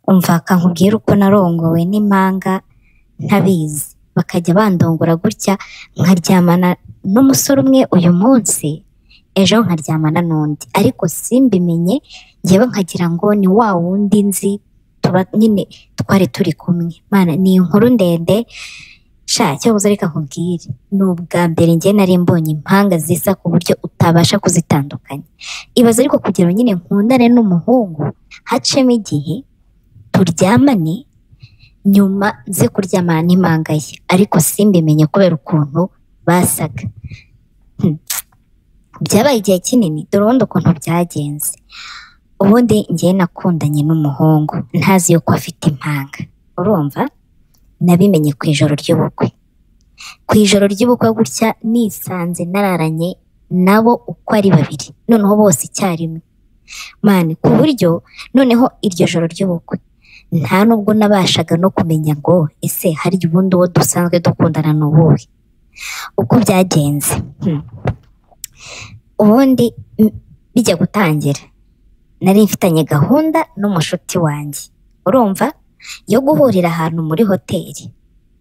umva kankubwire uko narongowe n'impanga ntabizi bakajya bandongora gutya nkaryamana n'umusore umwe uyu munsi ejo nkaryamana n'undi ariko simbimenye ngewe nkagira ngo ni wa wundi nzi tuba nyine twari turi kumwe Mana ni inkuru ndende sha cyabuze reka nkubwire ni ubwa mbere ngewe nari mbonye impanga zisa ku buryo utabasha kuzitandukanya ibaze ariko kugira ngo nyine nkundane n'umuhungu hacemo igihe turyamane nyuma nze kuryamana n'impanga ye ariko simbimenye kubera ukuntu basaga Hmm. byabaye igihe kinini dore ubundi ukuntu byagenze ubundi ngewe nakundanye n'umuhungu ntazi yuko afite impanga urumva nabimenye ku ijoro ry'ubukwe ku ijoro ry'ubukwe gutya nisanze nararanye nabo uko ari babiri noneho bose icyarimwe mani ku buryo noneho iryo joro ry'ubukwe nta nubwo nabashaga no kumenya ngo ese hari ubundi uwo dusanzwe dukundana ni uwuhe uko byagenze Hmm. ubundi m- bijya gutangira nari mfitanye gahunda n'umushuti wanjye urumva yo guhurira ahantu muri hoteli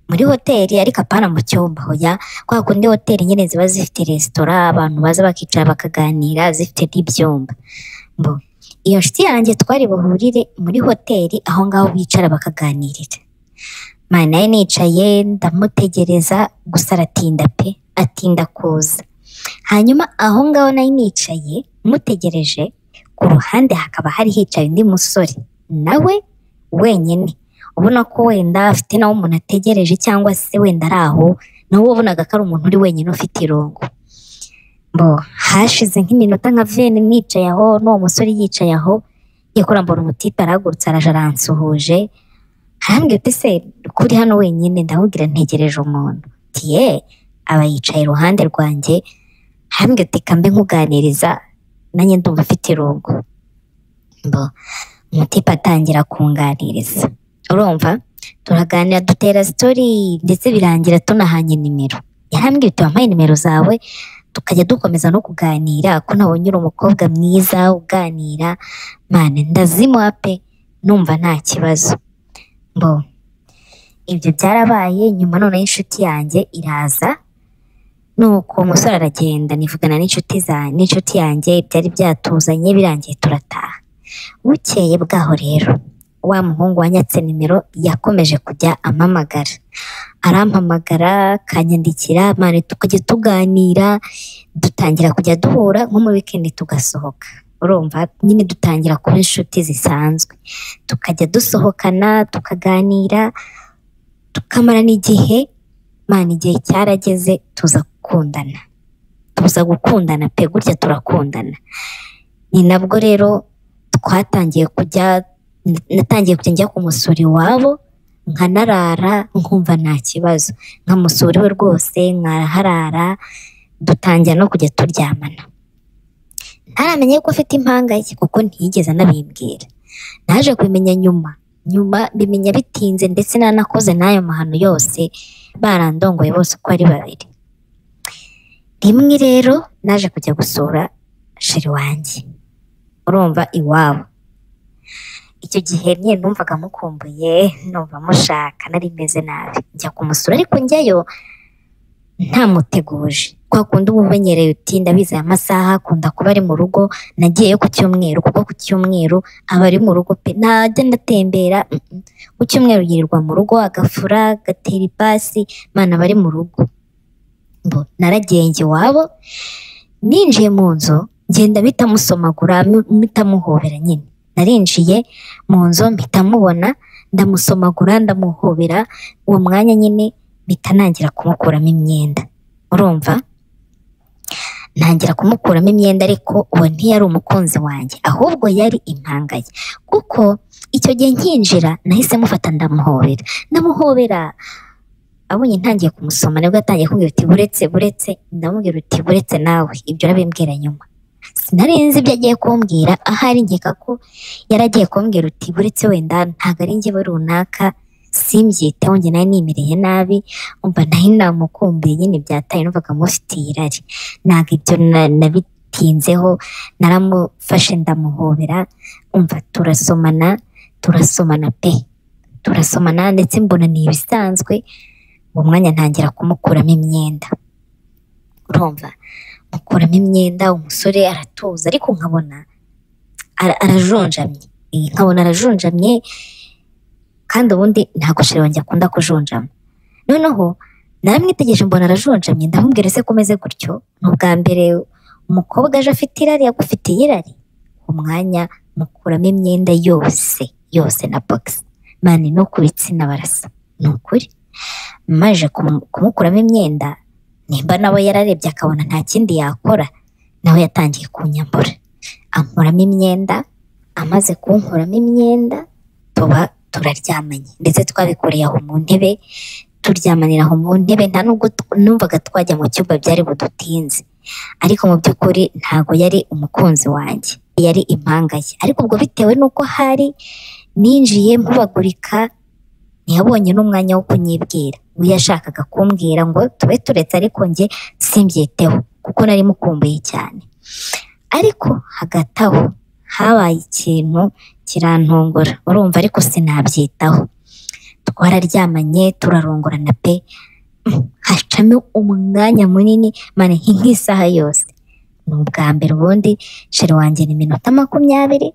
muri hoteli ariko apana mu cyumba hoya kwa kundi hoteli nyine ziba zifite resitora abantu baza bakicara bakaganira zifite n'ibyumba mbo iyo nshuti yanjye twari buhurire muri hoteli aho ngaho bicara bakaganirira mwana nawe nicaye ndamutegereza gusa aratinda pe atinda kuza hanyuma aho ngaho nari nicaye mutegereje ku ruhande hakaba hari hicaye undi musore nawe wenyine ubona ko wenda afite nawe umuntu ategereje cyangwa se wenda ari aho nawe wabonaga ko ari umuntu uri wenyine ufite irungu bo hashize nk'iminota nka veni nicaye aho n'uwo musore yicaye aho yakora mbona umutipe arahagurutse araje aransuhuje arambwira ati se kuri hano wenyine ndamubwira ntegereje umuntu Ati, ye aba yicaye iruhande rwanjye arambwira ati kambe nkuganiriza nanjye ndumva ufite irungu bo umutipe atangira kunganiriza urumva turaganira dutera sitori ndetse birangira tunahanye nimero yarambwira ati wampaye nimero zawe tukajya dukomeza no kuganira ko nabonye uri umukobwa mwiza uganira mane ndazimuha pe numva nta kibazo bo ibyo byarabaye nyuma noneho inshuti yanjye iraza nuko umusore aragenda nivugana n'inshuti za n'inshuti yanjye byari byatuzanye birangiye turataha Bukeye bwaho rero wa muhungu wanyatse nimero yakomeje kujya ampamagara arampamagara akanyandikira mani tukajya tuganira dutangira kujya duhura nko muri wikendi tugasohoka urumva nyine dutangira kuba inshuti zisanzwe tukajya dusohokana tukaganira tukamarana igihe mani igihe cyarageze tuza gukundana tuza gukundana pe gutya turakundana ni nabwo rero twatangiye kujya natangiye kujya njya kumusura iwabo nkanarara nkumva nta kibazo nkamusura iwe rwose nkaraharara dutangira no kujya turyamana ntaramenye ko afite impanga ye kuko ntiyigeze anabimbwira naje kubimenya nyuma nyuma bimenya bitinze ndetse nanakoze n'ayo mahano yose barandongoye bose uko ari babiri rimwe rero naje kujya gusura sheri wanjye urumva iwabo icyo gihe nyine numvaga mukumbuye numva mushaka nari meze nabi njya kumusura ariko njyayo ntamuteguje kwa kundi uba umenyereye uti ndabizi aya masaha akunda kuba ari mu rugo nagiyeyo ku cyumweru kuko ku cyumweru aba ari mu rugo pe ntajya ndatembera mm, mm. ku cyumweru yirirwa mu rugo agafura agatera ipasi mwana aba ari mu rugo Bo, naragenge iwabo ninjiye mu nzu ngenda mpita musomagura mu- mpita muhobera nyine narinjiye mu nzu mpita mubona ndamusomagura ndamuhobera uwo mwanya nyine mpita nangira kumukuramo imyenda urumva ntangira kumukuramo imyenda ariko uwo ntiyari umukunzi wanjye ahubwo yari impanga ye kuko icyo gihe nkinjira nahise mufata ndamuhobera ndamuhobera abonye ntangiye kumusoma nibwo yatangiye kumbwira uti buretse buretse ndamubwira uti buretse nawe ibyo urabimbwira nyuma sinari nzi ibyo agiye kumbwira ahari nkeka ko yari agiye kumbwira uti buretse wenda ntabwo ari njyewe runaka simbyiteho njye nari nimereye nabi umva nari namukumbuye nyine byataye numvaga mufitiye irari ntabwo ibyo na- nabitinzeho naramufashe ndamuhobera umva turasomana turasomana pe turasomana ndetse mbona ni ibisanzwe uwo mwanya ntangira kumukuramo imyenda urumva mukuramo imyenda umusore aratuza ariko nkabona ara- arajonjamye Eh, nkabona arajonjamye kandi ubundi ntabwo sheri wanjye akunda kujonjama noneho naramwitegereje mbona arajonjamye ndamubwira ese komeze gutyo ni ubwa mbere umukobwa aje afite irari agufitiye irari uwo mwanya mukuramo imyenda yose yose na bogisi mani no ku bitsina barasa ni ukuri maje kumu- kumukuramo imyenda nimba nawe yararebye akabona nta kindi yakora nawe yatangiye kunyambura ankuramo imyenda amaze kunkuramo imyenda tuba turaryamanye ndetse twabikoreye aho mu ntebe turyamanira aho mu ntebe nta nubwo tw- numvaga twajya mu cyumba byari budutinze ariko mu by'ukuri ntago yari umukunzi wanjye yari impanga ye ariko ubwo bitewe n'uko hari ninjiye mpubagurika ntiyabonye n'umwanya wo kunyibwira we yashakaga kumbwira ngo tube turetse ariko njye simbyiteho kuko nari mukumbuye cyane ariko hagati aho habaye ikintu kirantongora urumva ariko sinabyitaho twararyamanye turarongorana pe Mm, hacamo umwanya munini mane nk'isaha yose ni ubwa mbere ubundi sheri wanjye ni minota makumyabiri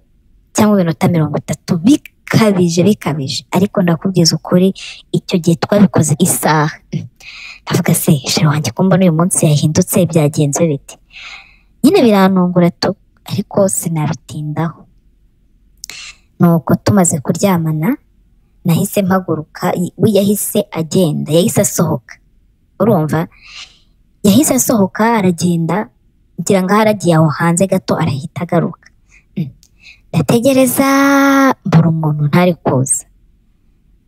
cyangwa iminota mirongo itatu bikabije bikabije ariko ndakubwiza ukuri icyo gihe twabikoze isaha ndavuga se sheri wanjye kumbona uyu munsi yahindutse byagenze bite nyine birantungura tu ariko sinabitindaho nuko tumaze kuryamana nahise mpaguruka we yahise agenda yahise asohoka urumva yahise asohoka aragenda ngira ngo aho aragiye aho hanze gato arahita agaruka Mm. ndategereza mbura umuntu ntari kuza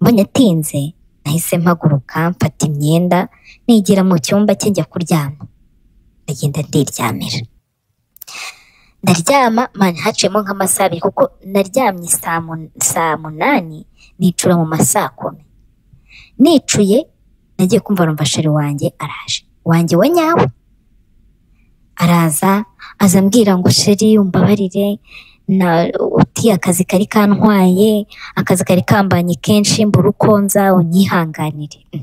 mbonye atinze nahise mpaguruka mfata imyenda nigira mu cyumba cye njya kuryama ndagenda ndiryamira ndaryama mani haciyemo nk'amasaha abiri kuko naryamye saa mun- saa munani nicura mu ma saa kumi nicuye nagiye kumva numva sheri wanjye araje wanjye wa nyawe araza aza ambwira ngo sheri umbabarire na uti akazi kari kantwaye akazi kari kambanye kenshi mbura uko nza unyihanganire Mm.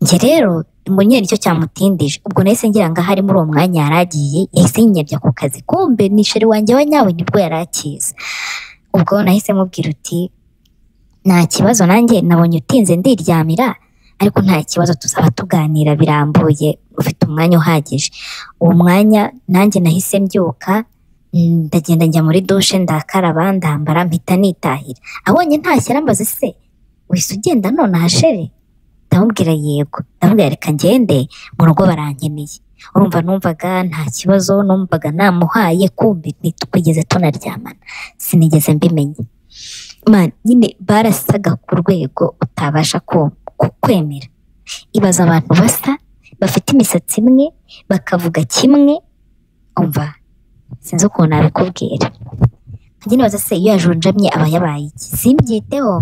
njye rero ngo nyine nicyo cyamutindije ubwo nahise ngira ngo ahari muri uwo mwanya yari agiye yahise yinyabya ku kazi kumbe ni sheri wanjye wa nyawe nibwo yari akiza ubwo nahise mubwira uti nta kibazo nanjye nabonye utinze ndiryamira ariko nta kibazo tuzaba tuganira birambuye ufite umwanya uhagije uwo mwanya nanjye nahise mbyuka mm, ndagenda njya muri dushe ndakaraba ndambara mpita nitahira abonye ntashye arambaza se wese ugenda nonaha shere ndamubwira yego ndamubwira reka ngende mu rugo barankeneye urumva numvaga nta kibazo numvaga namuhaye kumbi ntitwigeze tunaryamana sinigeze mbimenya man nyine barasaga ku rwego utabasha ku- kukwemera ibaza abantu basa bafite imisatsi imwe bakavuga kimwe umva sinzi ukuntu nabikubwira njye nibaza se iyo yajonjamye aba yabaye iki simbyiteho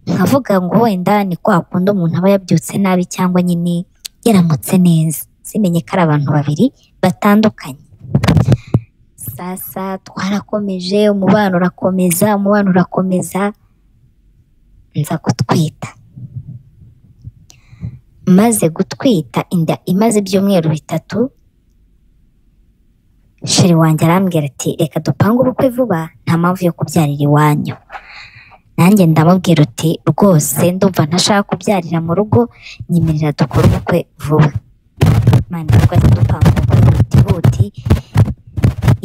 nkavuga ngo wenda ni kwa kundi umuntu aba yabyutse nabi cyangwa nyine yaramutse neza simenye ko ari abantu babiri batandukanye sasa twarakomeje umubano urakomeza umubano urakomeza nza gutwita maze gutwita inda imaze ibyumweru bitatu sheri wanjye arambwira ati reka dupange ubukwe vuba nta mpamvu yo kubyarira iwanyu nanjye ndamubwira uti rwose ndumva ntashaka kubyarira mu rugo nyemerera dukore ubukwe vuba mani twese dupanga ubukwe butihuti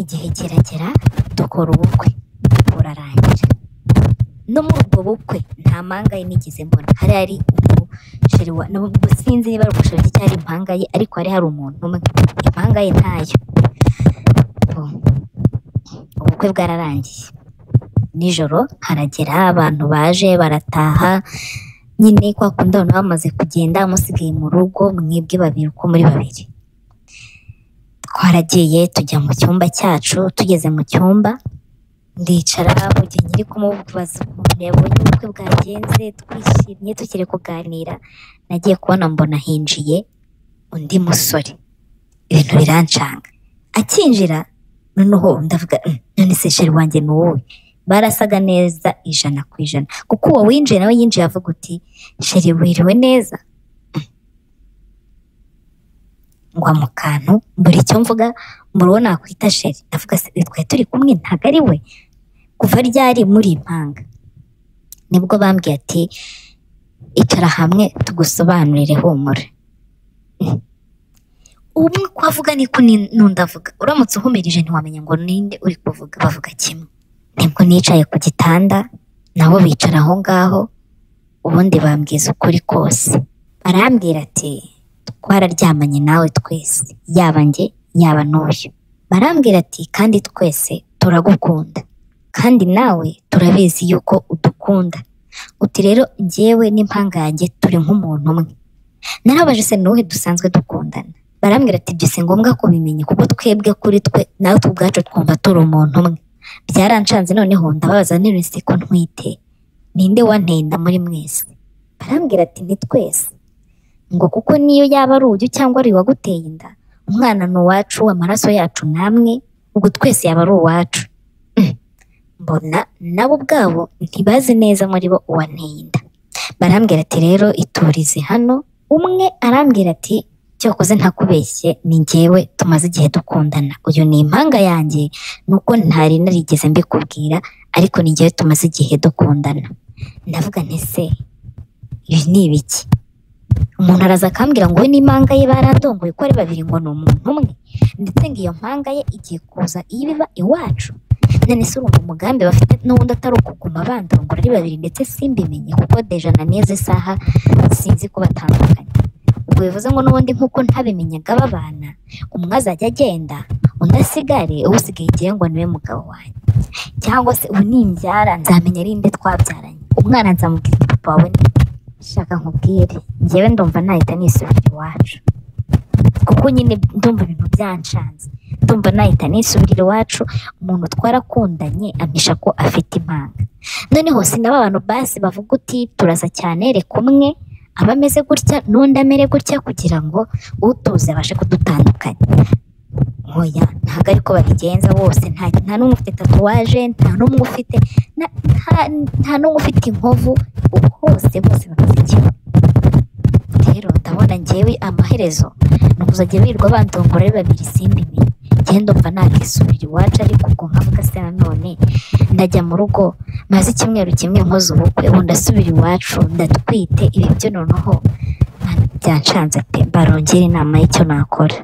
igihe kiragera dukora ubukwe burarangira no muri ubwo bukwe nta mpanga ye nigeze mbona hari hari ubu sheri wa nubwo sinzi niba ari ubusheri cyangwa impanga ye ariko hari hari umuntu umwe impanga ye ntayo Ubu- ubukwe bwararangiye nijoro haragera abantu baje barataha nyine kwa kundi abantu bamaze kugenda musigaye mu rugo mwebwe babiri uko muri babiri twaragiye tujya mu cyumba cyacu tugeze mu cyumba ndicara mu gihe nyiri kumubaza ukuntu yabonye ubukwe bwagenze twishimye tukiri kuganira nagiye kubona mbona hinjiye undi musore ibintu biranshanga akinjira noneho ndavuga "Mm, none se sheri wanjye ni wowe barasaga neza ijana ku ijana kuko uwo winjiye nawe yinjiye avuga uti sheri wiriwe neza ngwa mu kantu buri icyo mvuga muri uwo nakwita sheri ndavuga se uyu twari turi kumwe ntabwo ari we kuva ryari muri impanga nibwo bambwiye ati icara hamwe tugusobanurire humura umwe ko avuga niko n'undi avuga uramutse uhumirije ntiwamenya ngo ninde uri kuvuga bavuga kimwe nibwo nicaye ku gitanda nabo bicara aho ngaho ubundi bambwiza ukuri kose barambwira ati twararyamanye nawe twese yaba njye yaba n'uyu barambwira ati kandi twese turagukunda kandi nawe turabizi yuko udukunda uti rero njyewe n'impanga yanjye turi nk'umuntu umwe narabaje se n'uhe dusanzwe dukundana barambwira ati ibyo si ngombwa kubimenya kuko twebwe kuri twe natwe ubwacu twumva turi umuntu umwe byaranshanze noneho ndababaza n'iminsi ko ntwite ninde wanteye inda muri mwese barambwira ati ni twese ngo kuko niyo yaba ari uyu cyangwa ari uwaguteye inda umwana ni uwacu amaraso yacu namwe ubwo twese yaba ari uwacu Mm. mbona nabo ubwabo ntibazi neza muri bo uwanteye inda barambwira ati rero iturize hano umwe arambwira ati cyokoze ntakubeshye ni njyewe tumaze igihe dukundana uyu ni impanga yanjye nuko ntari narigeze mbikubwira ariko ni njyewe tumaze igihe dukundana ndavuga nti se ibi ni ibiki umuntu araza akambwira ngo we n'impanga ye barandongoye uko ari babiri ngo ni umuntu umwe ndetse ngo iyo mpanga ye igiye kuza iyo iba iwacu none se urumva umugambi bafite n'ubundi atari ukuguma bandongora ari babiri ndetse simbimenye kuko deja na neza isaha sinzi ko batandukanye ubwo bivuze ngo n'ubundi nk'uko ntabimenyaga babana umwe azajya agenda undi asigare usigaye igihe ngo niwe mugabo wanjye cyangwa se ubu nimbyara nzamenya ari nde twabyaranye umwana nzamubwira ati papa wawe ni shaka nkubwire njyewe ndumva nahita nisubira iwacu kuko nyine ndumva ibintu byanshanze ndumva nahita nisubira iwacu umuntu twarakundanye ampisha ko afite impanga noneho sinaba abantu basi bavuga uti turasa cyane reka umwe aba ameze gutya n'undi amere gutya kugira ngo utuze abashe kudutandukanya oya ntabwo ariko babigenza bose nta nta n'umwe ufite tatuwaje nta n'umwe ufite na- nta- nta n'umwe ufite inkovu hose bose bameze kimwe rero ndabona ngewe amaherezo ni ukuzajya birirwa bandongora ari babiri simbimenye ngenda umva nakisubira iwacu ariko ubwo nkavuga se nanone ndajya mu rugo maze icyumweru kimwe nkoze ubukwe ubu ndasubira iwacu ndatwite ibi byo noneho Mana, byanshanze pe barongera inama y'icyo nakora